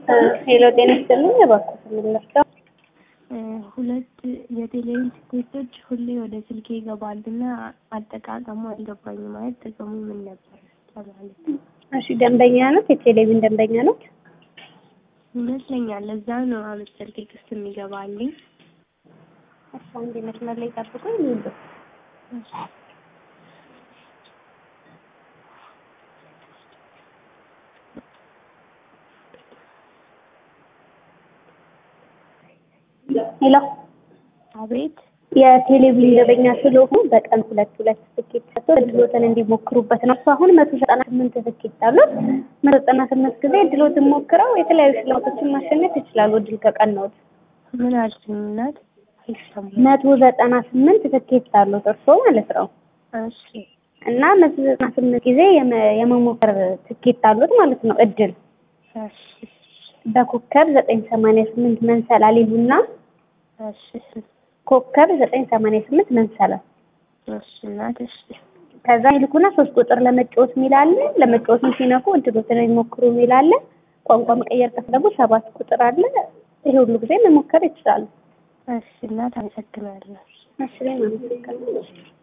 ሄሎ ጤና ይስጥልኝ። እባክዎት የምንለብሰው ሁለት የቴሌቪዥን ትኬቶች ሁሌ ወደ ስልኬ ይገባሉና አጠቃቀሙ አልገባኝም። ማለት ጥቅሙ ምን ነበር ለማለት ነው። እሺ ደንበኛ ኖት? የቴሌቪዥን ደንበኛ ኖት? ይመስለኛል። ለዛ ነው አመት ስልኬ ክስ የሚገባልኝ። እሺ አንዴ መስመር ላይ ጠብቁኝ። ይሉ ሄሎ አቤት የቴሌቪዥን ደንበኛ ስለሆኑ በቀን ሁለት ሁለት ትኬት ሰጥቶ እድሎትን እንዲሞክሩበት ነው። እሱ አሁን መቶ ዘጠና ስምንት ትኬት አሉት። መቶ ዘጠና ስምንት ጊዜ እድሎትን ሞክረው የተለያዩ ሽልማቶችን ማሸነፍ ይችላሉ። እድል ከቀናዎት ምን አልሽኝ እናት? አይሰማም። መቶ ዘጠና ስምንት ትኬት አሉት እርስዎ ማለት ነው። እሺ እና መቶ ዘጠና ስምንት ጊዜ የመ- የመሞከር ትኬት አሉት ማለት ነው። እድል እሺ በኮከብ ዘጠኝ ሰማንያ ስምንት መንሰላል ይሉና እሺ ኮከብ ዘጠኝ ሰማንያ ስምንት መንሰላል እሺ እናት እሺ ከዛ ይልኩና ሶስት ቁጥር ለመጫወት የሚል አለ። ለመጫወትም ሲነኩ እድሎትን ይሞክሩ የሚል አለ። ቋንቋ መቀየር ከፈለጉ ሰባት ቁጥር አለ። ይሄ ሁሉ ጊዜ መሞከር ይችላሉ። እሺ እናት አመሰግናለሁ። እሺ እኔም አመሰግናለሁ።